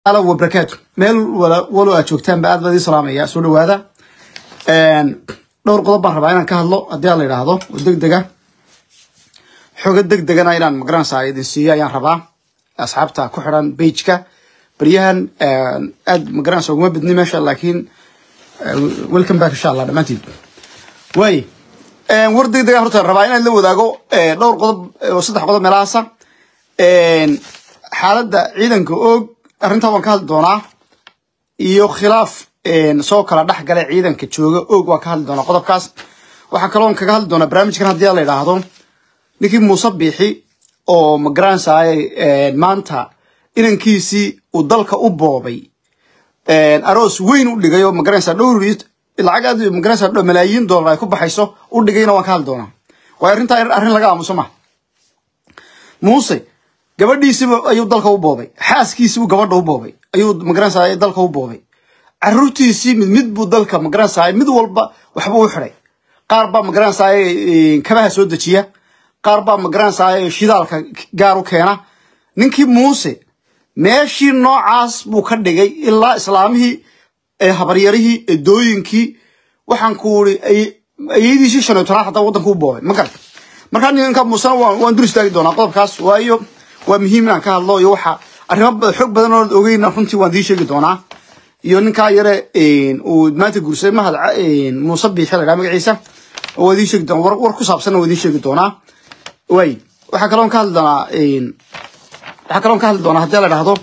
ala wabarakaatu meel walo aad joogtaanba aad baa idin salaamaya soo dhawaada dhowr qodob baan rabaa inaan ka hadlo haddii aan la yidhaahdo oo deg dega xogo deg degana inaan magaranaysaa idin siiyo ayaan rabaa asxaabta ku xiran bageka baryahan aad magaranaysa uguma bidni meesha laakiin welcome back insha allah dhammaantiin waay war deg degaan horta rabaa inaan la wadaago dhowr qodob oo saddex qodob meelahaasa xaaladda ciidanka oog arrintaa waan ka hadli doonaa iyo khilaaf soo kala dhex gala ciidanka jooga oog waan ka hadli doonaa qodobkaas waxaa kaloon kaga hadli doonaa barnaamijkan haddii la yidhaahdo ninkii muuse biixi oo magaranaysaay maanta inankiisii uu dalka u boobay aroos weyn u dhigay oo magaranaysaa dhowr lacag aad magaranaysaa malaayiin dollar ay ku baxayso u dhigayna waan ka hadli doonaa waayo arrintaa arrin laga aamuso ma muuse gabadhiisiba ayuu dalka u boobay xaaskiisiibuu gabadha u boobay ayuu magaranaysaa dalka u boobay caruurtiisii mid mid buu dalka magaranaysaa mid walba waxba u xiday qaar baa magaranaysaa kabaha soo dejiya qaar baa magaranaysaa shidaalka gaar u keena ninkii muuse meeshii noocaas buu ka dhigay ilaa islaamihii habaryarihii edooyinkii waxaan ku uri ayadiisii shan iyo tobnaad hataa waddanka u boobay ma garata markaa ninka muusena waan dur istaagi doonaa qodobkaas waayo waa muhiim inaan ka hadlo iyo waxa arrimo xoog badan oo ogeyn runtii waan dii sheegi doonaa iyo ninkaa yare uu maanta guursaday mahad muuse biixi la dhaha magaciisa waa idiin sheegi doonaa war ku saabsanna waa idiin sheegi doonaa way waxaa kaloon ka hadli doonaa waxaa kaloon ka hadli doonaa haddii la dhahdo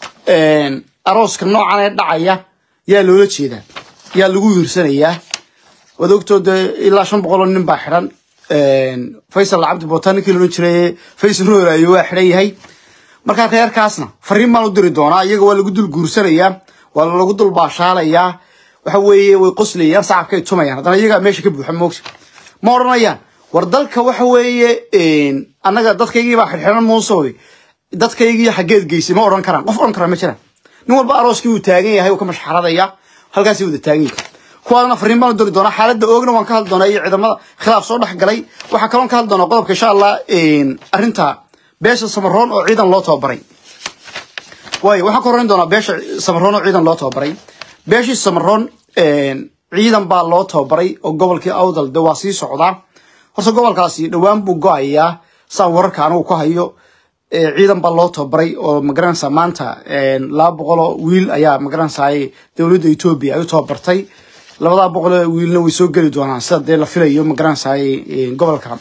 arooska noocan ee dhacaya yaa loola jeedaa yaa lagu wiirsanayaa waad ogtoo dee ilaa shan boqol oo nin baa xidhan faysal cabdi bootaan ninkii loodhan jiray faysal rooraayo waa xidhan yahay markaa reerkaasna fariin baan u diri doonaa iyaga waa lagu dul guursanayaa waa lagu dul baashaalayaa waxa weeye way qoslayaan sacabkay tumayaan haddana iyagaa meesha ka buuxa moogta ma odhanayaan war dalka waxa weeye annaga dadkaygii baa xidhxidhan muusoy dadkaygii xaggeed geysay ma odhan karaan qof odhan karaa ma jiraan nin walba arooskii uu taagan yahay uu ka mashxaradaya halkaasii wada taagan yahay kuwaadana fariin baan u diri doonaa xaaladda oogna waan ka hadli doonaa iyo ciidamada khilaaf soo dhex galay waxaa kaloon ka hadli doonaa qodobka insha allah arrinta beesha samaroon oo ciidan loo tababaray waayo waxaan ka horreyn doonaa beesha samaroon oo ciidan loo tababaray beeshii samaroon ciidan baa loo tababaray oo gobolkii awdal de waa sii socdaa horta gobolkaasi dhowaan buu go-ayaa saan wararka anigu ku hayo ciidan baa loo tababaray oo magaranaysa maanta laba boqoloo wiil ayaa magaranaysaay dowladda etoobiya ay u tababartay labadaa boqoloo wiilna way soo geli doonaan sida dee la filayo magaranaysaay gobolka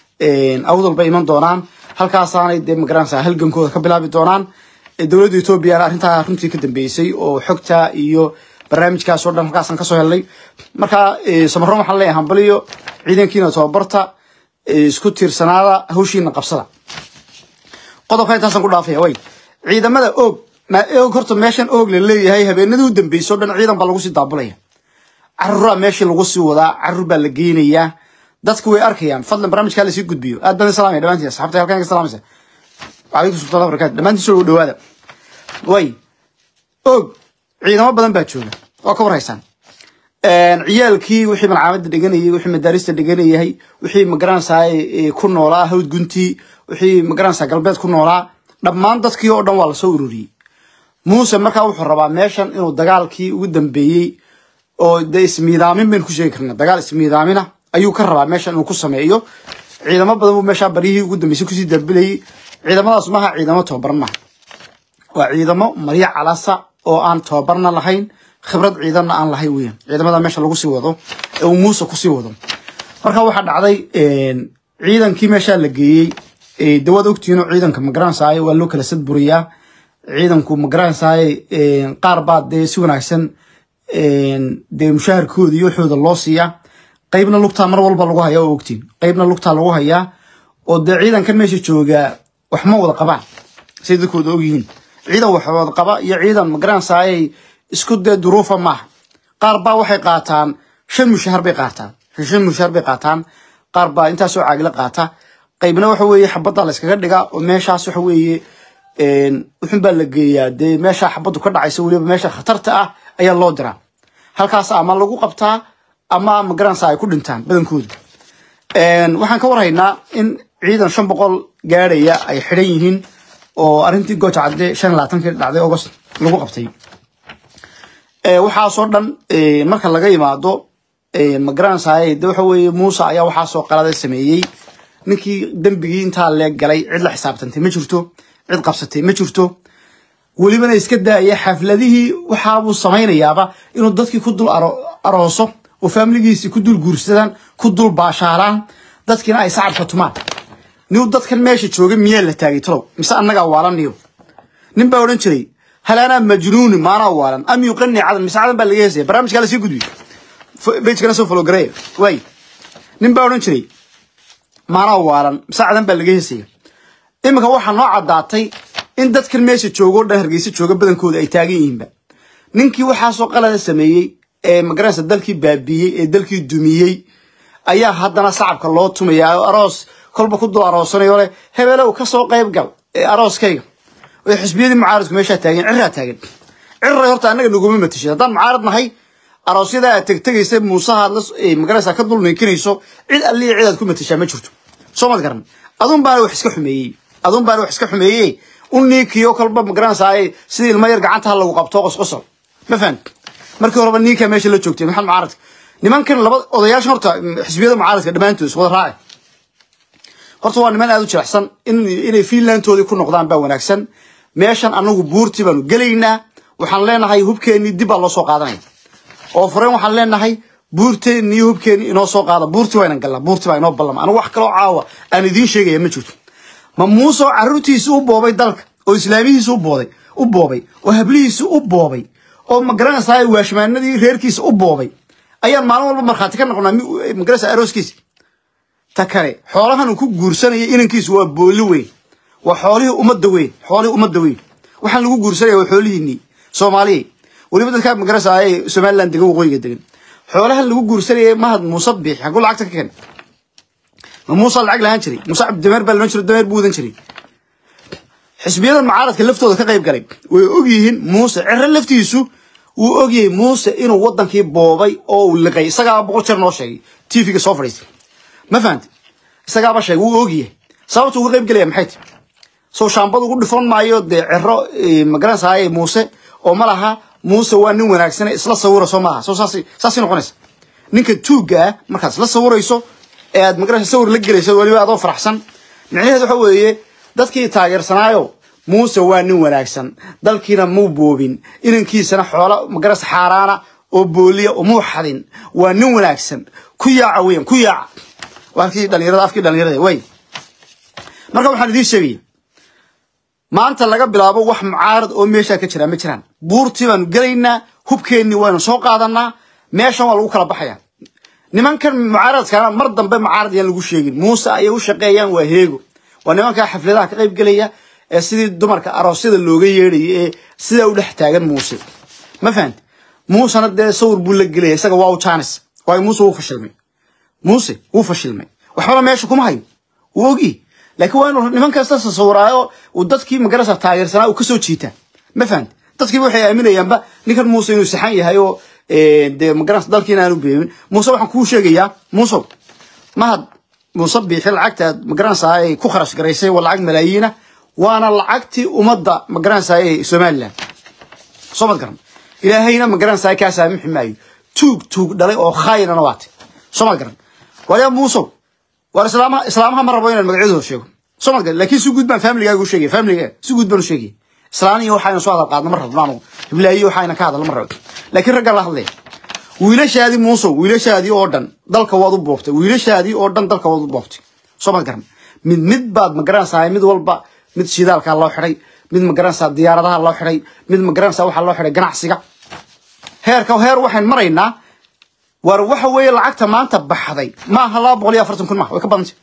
awdal bay iman doonaan halkaasaanay dee magaranaysaa halgankooda ka bilaabi doonaan dowladda etoobiyana arrintaa runtii ka dambeysay oo xogta iyo barnaamijkaas oo dhan halkaasaan kasoo helnay markaa samaroon waxaan leeyahay hambaliyo ciidankiina tababarta isku tiirsanaada hawshiina qabsada qodobka intaasaan ku dhaafaya way ciidamada oog oog horta meeshan oog la leeyahay habeenadii u dambeysay o dhan ciidan baa lagu sii daabulaya caruuraa meeshii lagu sii wadaa caruur baa la geynayaa dadku way arkayaan fadlan barnaamijkaa lasii gudbiyo aad baan salaamaya dhamaantiin asxaabta halkan ka salaamaysa calaykum salaam barakatu dhamaantiin soo dhawaada way oog ciidamo badan baa jooga waa ka war haysaan ciyaalkii wixii malcaamadda dhiganayay wixii madaarista dhiganayay wixii magaranaysaa ku noolaa hawd guntii wixii magaranaysaa galbeed ku noolaa dhammaan dadkii oo dhan waa lasoo ururiyey muuse markaa wuxuu rabaa meeshan inuu dagaalkii ugu dambeeyey oo de ismiidaamin baynu ku sheegi karna dagaal ismiidaamina ayuu ka rabaa meeshan inuu ku sameeyo ciidamo badan buu meeshaa baryihii ugu dambeysay kusii darbilayay ciidamadaas maaha ciidamo tababaran maaha waa ciidamo maryo calasa oo aan tababarna lahayn khibrad ciidanna aan lahayn weyan ciidamada meesha lagu sii wado ee uu muuse kusii wado marka waxaa dhacday ciidankii meeshaa la geeyey dawaad ogtihiinoo ciidanka magaranaysaay waa loo kala sadburiyaa ciidanku magaranaysaay qaar baa dee si wanaagsan dee mushaharkooda iyo waxooda loo siiyaa qaybna lugtaa mar walba lagu hayaa oo ogtiin qaybna lugtaa lagu hayaa oo dee ciidankan meesha joogaa wax ma wada qabaan say dadkooda ogyihiin ciidan wax wada qaba iyo ciidan magaranaysaay isku dee duruufa maaha qaar baa waxay qaataan shan mushahar bay qaataan shan mushahar bay qaataan qaar baa intaasoo caagila qaata qaybna waxa weeye xabadda la iskaga dhigaa oo meeshaas waxa weeye wuxun baa la geeyaa dee meesha xabaddu ka dhacaysa weliba meesha khatarta ah ayaa loo diraa halkaas ama lagu qabtaa ama magaranaysa ay ku dhintaan badankooda waxaan ka warhaynaa in ciidan shan boqol gaadhaya ay xidhan yihiin oo arrintii gooja cadde shan labaatankii dhacday august lagu qabtay waxaasoo dhan marka laga yimaado magaranaysaay de waxa weeye muuse ayaa waxaasoo qalada sameeyey ninkii dembigii intaa leeg galay cid la xisaabtantay ma jirto cid qabsatay ma jirto welibana iska daaya xafladihii waxaabuu samaynayaaba inuu dadkii ku dul arooso oo faamiligiisii ku dul guursadaan ku dul baashaalaan dadkiina ay sacabka tumaan niw dadkan meesha jooga miyaa la taagay talow mise annagaa waalaniyo nin baa odhan jiray hal anaa majnuuni maanaa waalan am yuqani cadan mise cadan baa laga heesaya barnaamijkaa lasii gudbiyo bejkana soo fologaraye waay nin baa odhan jiray maanaa waalan mise cadan baa laga heesaya iminka waxaa noo caddaatay in dadkan meesha jooga o dhan hargeysa jooga badankooda ay taagan yihiinba ninkii waxaasoo qalada sameeyey ee magaranaysa dalkii baabiiyey ee dalkii dumiyey ayaa haddana sacabka loo tumaya aroos kolba ku dul aroosanayo leh hebelow ka soo qayb gal ee arooskayga oo xisbiyadii mucaaradku meeshaa taagan cirraa taagan cirray horta annaga naguma matashay haddaan mucaarad nahay aroosyada aad tegtegaysa muusaha aad la magaranaysa ka dul ninkinayso cid alliya cid aad ku matashaa ma jirto soo mad garan adun baana wax iska xumeeyey adun baana wax iska xumeeyey un niinkiyo kolba magaranaysaa sidii ilmo yar gacantaha lagu qabto qosqosol ma fahamti markii horeba ninkaa meesha la joogtay maxamed mucaaradka nimankan laba odayaashan horta xisbiyada mucaaradka dhammaantood is wada raaci horta waa niman aada u jirecsan inay fiinlandtoodii ku noqdaan baa wanaagsan meeshan anagu buurtii baanu gelaynaa waxaan leenahay hubkeennii dib baa loo soo qaadanaya oo fureen waxaan leenahay buurteenni iyo hubkeenni inoo soo qaada buurtii waa inan gallaa buurtii baa inoo ballama anigu wax kaloo caawa aan idiin sheegaya ma jirto ma muuse oo carruurtiisi u boobay dalka oo islaamihiisi u booday u boobay oo hablihiisi u boobay oo magaranaysaa waashmaanadii reerkiisa u boobay ayaan maalin walba markhaati ka noqonaa magaranaysaa arooskiisa ta kale xoolahan uu ku guursanaya inankiisu waa booli weyn waa xoolihii ummadda weyn xoolihii ummadda weyn waxaan lagu guursanaya waa xoolihiinii soomaaliya weliba dadkaa magaranaysaa ee somaliland degan waqooyiga degan xoolahan lagu guursanaya mahad muuse biix xaguu lacagta ka keenay ma muuse lacag lahaan jiray muuse cabdidameer baa lahan jiray dameer buu wadan jiray xisbiyadan mucaaradka laftooda ka qayb galay way ogyihiin muuse ciro laftiisu wuu ogyahay muuse inuu wadankii boobay oo uu liqay isagaaba boqol jeer noo sheegay tvga soo fadhiistay ma fahamti isagaaba sheegay wuu ogyahay sababta uga qayb gelaya maxay tahay soo shaambad ugu dhifan maayo dee ciro magaranaysaay muuse oo ma laha muuse waa nin wanaagsane isla sawira soo maaha soo saas saasay noqonaysa ninka tuugga ah markaad isla sawirayso ee aad magaranaysa sawir la gelayso weliba adoo faraxsan micnaheed waxa weeye dadkii taageersanaayo muuse waa nin wanaagsan dalkiina muu boobin inankiisana xoola magaras xaaraana oo booliya umuu xadin waa nin wanaagsan ku yaaca weyan ku yaaca waa halkii dhalinyarada afkii dhalinyarada way marka waxaan idiin sheegaya maanta laga bilaabo wax mucaarad oo meeshaa ka jira ma jiraan buurtii baanu gelaynaa hubkeennii waynu soo qaadanaa meeshan waa lagu kala baxaya nimankan mucaaradkaana mar dambe mucaarad yaan lagu sheegin muuse ayay u shaqeeyaan waa heego waa nimankaa xafladaha ka qayb gelaya ee sidii dumarka aroosyada looga yeedhaya ee sidaa u dhex taagan muuse ma fahamti muusena dee sawir buu la gelaya isaga waa u jaanis waayo muuse wuu fashilmay muuse wuu fashilmay waxbana meesha kuma hayo wuu ogi laakiin waa inuu niman kasta sasawiraayo uu dadkii magarasa taageersanaa uu kasoo jiitaa ma fahamti dadkiiba waxay aaminayaanba ninkan muuse inuu saxan yahay oo dee magaranaysa dalkiina aanu beebin muuse waxaan kuu sheegayaa muusow mahad muuse biixi lacagta aad magaranaysaa ay ku kharash garaysay waa lacag malaayiina waana lacagtii ummadda magaranaysaa ee somaliland soo mad garan ilaahayna magaranaysaa kaa saamixi maayo tuug tuug dhalay oo khaayinana waate soo mad garan waayaa muusow waar islaamaha islaamaha ma rabo inaan magacyadooda sheego soo mad garan laakiin si guud baan familigaaga u sheegaya familigaaga si guud baan u sheegaya islaaniyo waxayna soo hadal qaadna ma rabno anu hiblaayiyo waxayna ka hadalna ma rabo laakiin ragga la hadlaya wiilashaadii muusow wiilashaadii oo dhan dalka waad u boobtay wiilashaadii oo dhan dalka waad u boobtay soo mad garan mid mid baad magaranaysaa mid walba mid shidaalkaa loo xidhay mid magaranaysaa diyaaradaha loo xidhay mid magaranaysaa waxaa loo xidhay ganacsiga heerka heer waxayn maraynaa war waxa weeye lacagta maanta baxday maaha laba boqol iyo afartan kun maaha way ka badantay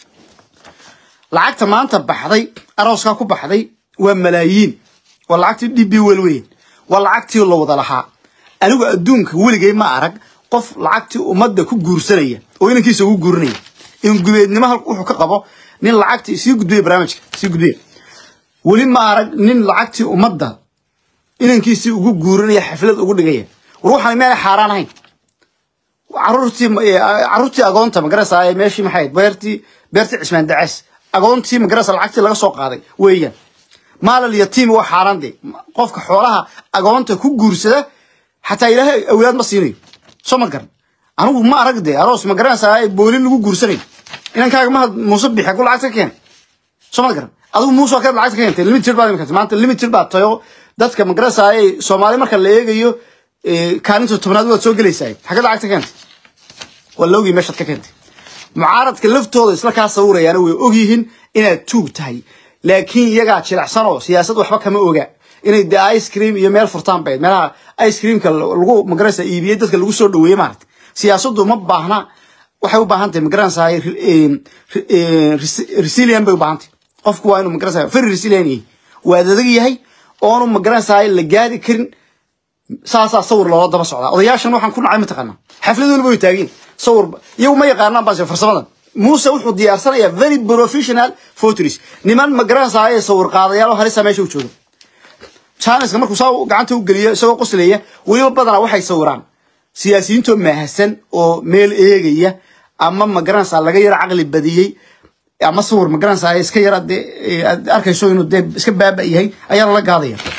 lacagta maanta baxday arooskaa ku baxday waa malaayiin waa lacagtii d b wel weyn waa lacagtii la wada lahaa anigu adduunka weligay ma arag qof lacagtii ummadda ku guursanaya oo inankiisa ugu guurinaya in gubeednimo wuxuu ka qabo nin lacagtii sii gudbiya barnaamijka sii gudbiya weli ma arag nin lacagtii ummadda inankiisii ugu guurinaya xaflad ugu dhigaya war waxaan meel xaaraan ahayn caruurtii caruurtii agoonta magarasa meeshii maxay beertii beertii cismaan dacays agoontii magarasa lacagtii laga soo qaaday weeyaan maalal yatiimi waa xaaraan de qofka xoolaha agoonta ku guursada xataa ilaahay awlaad ma siinayo soo ma garan anigu ma arag de aroos ma garanaysaa boolin lagu guursanayo inankaaga mahad muuse bixe ku lacagta ka keen soo ma garan adigu muuse waa ka lacagta ka keentay limited baad imika maanta limited baad tayo dadka ma garanaysaa soomaali marka la eegayo kaalinta tobnaad waad soo gelaysaa xagga lacagta ka keentay waa la ogyahay meeshaad ka keentay mucaaradka laftooda isla kaa sawirayaana way ogyihiin inaad tuug tahay laakiin iyagaa jilicsan oo siyaasad waxba kama oga inay de ice cream iyo meel furtaan bayd meelaha ice creamka lagu magaranaysa iibiyey dadka lagu soo dhaweeyey maarata siyaasaddu ma baahna waxay u baahan tahay magaranaysaa resilient bay u baahan tahay qofku waa inuu magaranaysaa very resilient yahay waa adag yahay oonu magaranaysaa la gaadi karin saasaa sawir loola daba socdaa odayaashan waxaan ku nacay mataqaanaa xaflad waliba way taageen sawir iyagu ma yaqaanaan baase farsamadan muuse wuxuu diyaarsanayaa very professional photos niman magaranaysaa ee sawir qaadayaal oo halisa meesha u jooga janiska markuu saa gacanta u geliyo isagoo qoslaya weliba badanaa waxay sawiraan siyaasiyiintoo maahasan oo meel eegaya ama magaranaysaa laga yaro caqli badiyey ama sawir magaranaysaa iska yara dee aad arkayso inuu dee iska baaba yahay ayaa lala gaadaya